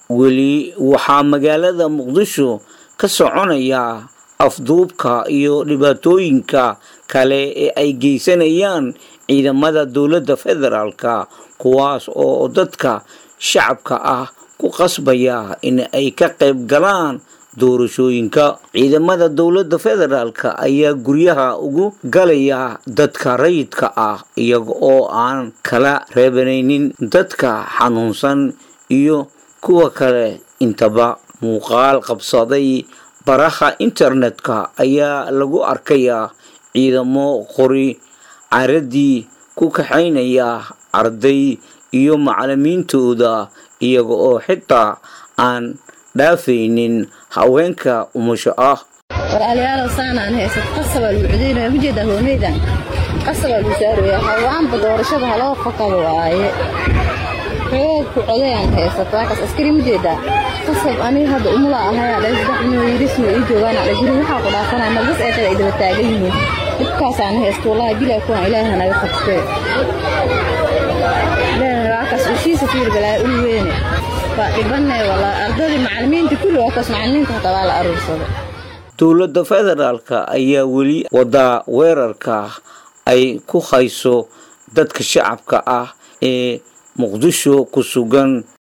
weli waxaa magaalada muqdisho ka soconaya afduubka iyo dhibaatooyinka kale ee ay geysanayaan ciidamada dowladda federaalka kuwaas oo dadka shacabka ah ku qasbaya in ay ka qayb galaan doorashooyinka ciidamada dowladda federaalka ayaa guryaha ugu galaya dadka rayidka ah iyaga oo aan kala reebanaynin dadka xanuunsan iyo kuwa kale intaba muuqaal qabsaday baraha internetka ayaa lagu arkayaa ciidamo qori caradii ku kaxaynaya arday iyo macalimiintooda iyaga oo xitaa aan dhaafaynin haweenka umusho ah walaalayaalow saanaan haysa qasabaa lagu codaynaya ujeedaa hoomeydan qasabaa lagu saaraya hawaanba doorashada haloo fakado waaye xoog ku codayaan haysato waakaas askari mujeedaa qasab aniga hadda umula ahayaa dhay saddex inuu yirisma ii joogaan adha guri waxaa ku dhaafanaya malbas ee kale ay daba taagan yihiin dhibkaasaan haysto wallahi bilaa kuwaan ilaahi hanaga qabtee ilaahi waakaas ushiisa fiir balaa ul weyne waa dhibanay walaa ardadii macalimiinta kulli waakaas macalimiinta hataa waa la aruursaday dowladda federaalka ayaa weli wadaa weerarka ay ku hayso dadka shacabka ah ee muqdisho ku sugan